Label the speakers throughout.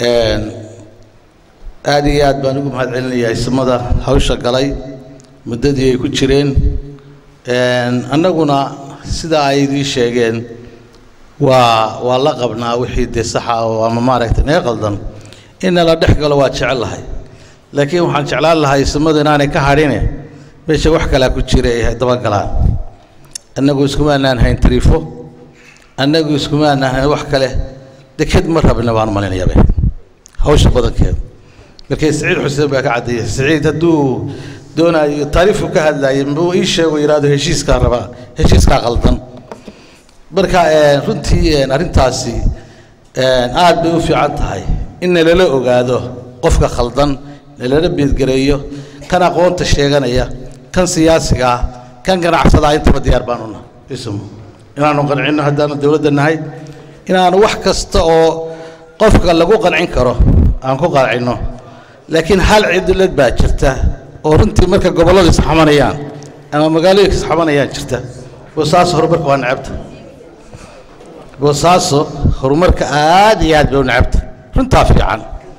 Speaker 1: aada iyo aad baan ugu mahad celinayaa ismada hawsha galay muddadii ay ku jireen annaguna sidaa ay idii sheegeen waa waa la qabnaa wixii dee saxa oo ama maaragtay naga qaldan in nala dhex galo waa jecel lahay laakiin waxaan jeclaan lahay ismadu inaanay ka hadhine meesha wax kalaa ku jira ay dabagalaan annagu iskumaanaan hayn tariifo annagu iskumaanaan hayn wax kale deked ma rabna baan malinayaba hawsha badankeeda markay siciid xuseen baa ka caddeeyey siciid hadduu doonaayo taariifku ka hadlaayay muu ii sheego yidhaahdo heshiiskaa rabaa heshiiskaa qaldan marka runtii arrintaasi aad bay u fiican tahay in nalala ogaado qofka khaldan nalala beedgareeyo kan aqoonta sheeganaya kan siyaasiga ah kan ganacsadaa intaba diyaar baan una ismu inaanu qancinno haddaanu dowladda nahay inaanu wax kasta oo qofka lagu qancin karo aan ku qancinno laakiin hal cidlad baa jirta oo runtii marka gobolladu isxamanayaan ama magaalooyinka isxamanayaan jirta boosaaso horumarka waa necabta boosaaso horumarka aad iyo aad bay u necabta runtaa fiican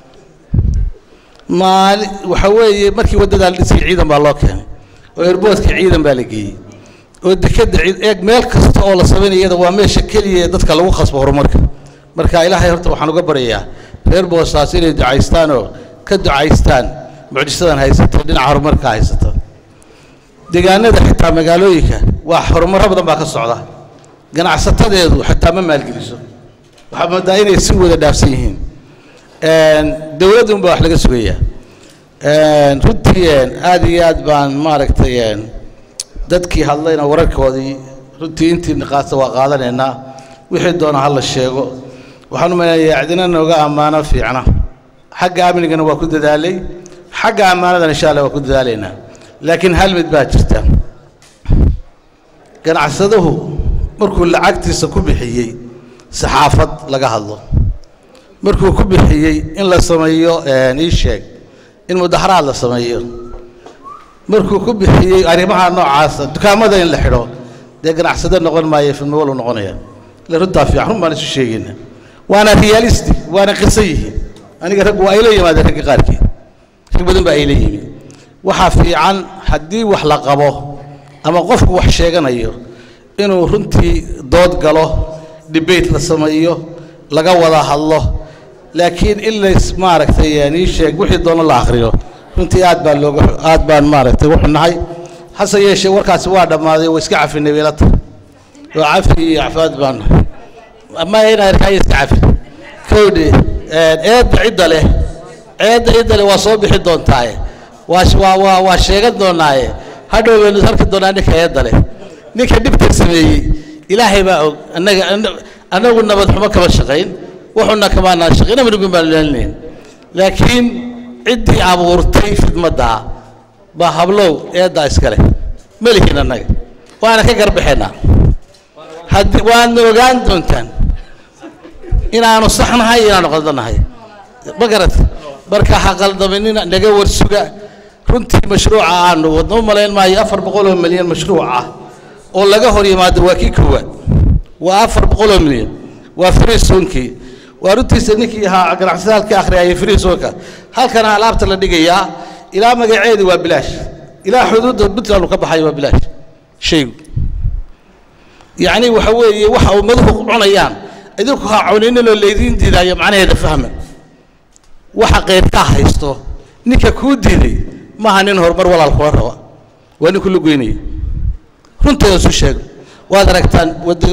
Speaker 1: maali waxa weeye markii waddadaa la dhisay ciidan baa loo keenay oo erboodka ciidan baa la geeyey oo dekadda ciid eeg meel kasta oo la samaynaya iyada waa meesha keliya ee dadka lagu khasbo horumarka marka ilaahay horta waxaan uga baryayaa reer boosaas inay ducaystaan oo ka ducaystaan mucjisadan haysata dhinaca horumarka haysata deegaanada xitaa magaalooyinka waa horumarro badan baa ka socda ganacsatadeedu xitaa ma maalgeliso waxaa moodaa inay si wada dhaafsan yihiin dowladda unbaa wax laga sugayaa runtii aad iyo aad baan maaragtay dadkii hadlayna wararkoodii runtii intii niqaasta waa qaadanaynaa wixii doona ha la sheego waxaan u maleynayaa cidina nooga ammaano fiicna xagga amnigana waa ku dadaalay xagga ammaanadana insha allah waa ku dadaalaynaa laakiin hal mid baa jirta ganacsaduhu markuu lacagtiisa ku bixiyey saxaafad laga hadlo markuu ku bixiyey in la sameeyo ii sheeg in mudaharaad la sameeyo markuu ku bixiyey arrimaha noocaasa dukaamada in la xidho dee ganacsado noqon maayo filmowalo noqonaya ila runtaa fiican run baan isu sheegayna waana realisti waana qiso yihiin aniga raggu waa ayla yimaadeen ragga qaarkii rag badan baa ayla yimi waxaa fiican haddii wax la qabo ama qofku wax sheeganayo inuu runtii dood galo debate la sameeyo laga wada hadlo laakiin in lays maaragtay ii sheeg wixii doono la akhriyo runtii aad baan looga aad baan maaragtay u xunnahay hase yeeshee warkaasi waa dhammaaday waa iska cafinay weelata waa cafi iyo cafaad baan ma inaa irkaayo iska cafi kowdhe eedda cidda leh eedda cidda leh waa soo bixi doontaaye waa waa waa waa sheegan doonaaye hadhow baynu arki doonaa ninka eedda leh ninka dhibta sameeyey ilaahay baa og annaga annagu nabad xumo kama shaqayn wuxuuna kamaanaa shaqayn amnigun baan laalinayn laakiin ciddii abuurtay fidmaddaa baa hablow eeddaa iska leh ma lihin annaga waana ka garbaxaynaa haddii waadna ogaan doontaan inaanu saxnahay inaanu qaldanahay ma garat marka ha qaldaminina naga warsuga runtii mashruuca aanu wadno u malayn maayo afar boqol oo milyan mashruuc ah oo laga hor yimaado waa kii koowaad waa afar boqol oo milyan waa friisonkii waa runtiisa ninkii ahaa ganacsadaalka akhriyayay friisonka halkana alaabta la dhigayaa ilaa magaceedi waa bilaash ilaa xuduudda puntland ka baxayo waa bilaash shaygu yacni waxa weeye waxa ummaduhu cunayaan idinku ha cuniniloo laydiin diidaayo macnaheeda fahma waxa qeyrkaa haysto ninka kuu diiday maaha nin horumar walaal kula raba waa nin kula goynaya runteeda isu sheego waad aragtaan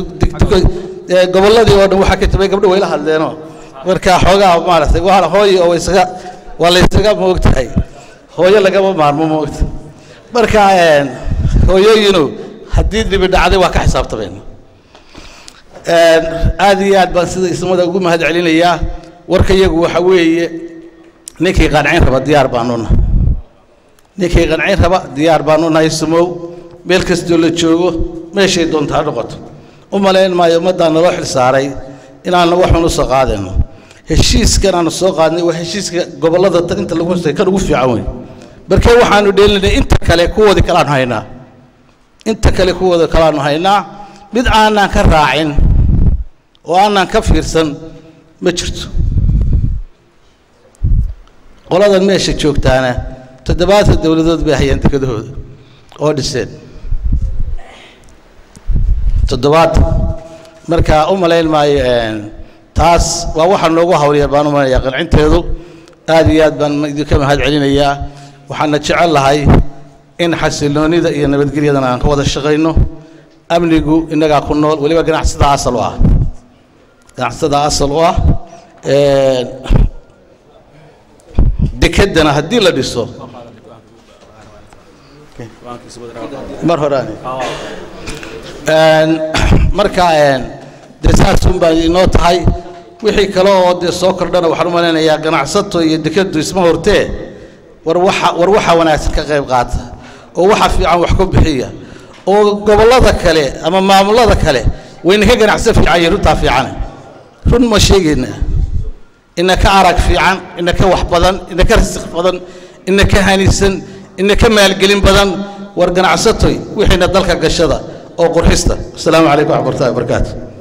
Speaker 1: gobolladii oo dhan waxaa ka jabay gabdho wayla hadleenoo marka xoogaa maaragtay waa hooyo oo isaga waa laysaga moogtahay hooyo lagama maarmo moogta marka hooyooyinu haddii dhibi dhacday waa ka xisaabtamayna aad iyo aad baan sida ismada ugu mahad celinayaa warka iyagu waxa weeye ninkii qancin raba diyaar baanu nahay ninkii qancin raba diyaar baanu nahay sumow meel kastoo la joogo meeshay doonta ha noqoto u malayn maayo ummaddaa naloo xil saaray inaanu waxun usoo qaadayno heshiiskan aanu soo qaadnay waa heshiiska gobollada inta lagu hostay kan ugu fiican wey markee waxaanu dheelinay inta kale kuwoodii kalaanu haynaa inta kale kuwooda kalaanu haynaa mid aanaan ka raacin oo aanaan ka fiirsan ma jirto qoladan meesha joogtaana toddobaatan dowladood bay hayaan dekedahooda oo dhiseen toddobaatan marka u malayn maayo taas waa waxaa noogu hawliyar baan u malaynayaa qancinteedu aad iyo aad baan idinka mahad celinayaa waxaana jecel lahay in xasiloonida iyo nabadgelyadana aan ka wada shaqayno amnigu innagaa ku nool weliba ganacsatada asal u ah ganacsatada asal u ah dekeddana haddii la dhiso mar horaani marka dee saasun baa inoo tahay wixii kale oo dee soo kordhana waxaan u malaynayaa ganacsato iyo dekeddu isma hortee war waxa war waxa wanaagsan ka qayb qaata oo waxa fiican wax ku bixiya oo gobollada kale ama maamulada kale wayna ka ganacsan fiican iyo runtaa fiicane run ma sheegayna ina ka arag fiican ina ka wax badan ina ka rasiq badan ina ka hanisan ina ka maalgelin badan war ganacsatoy wixiina dalka gashada oo qurxista asalaamu calaykum waxmatullahi wabarakaatu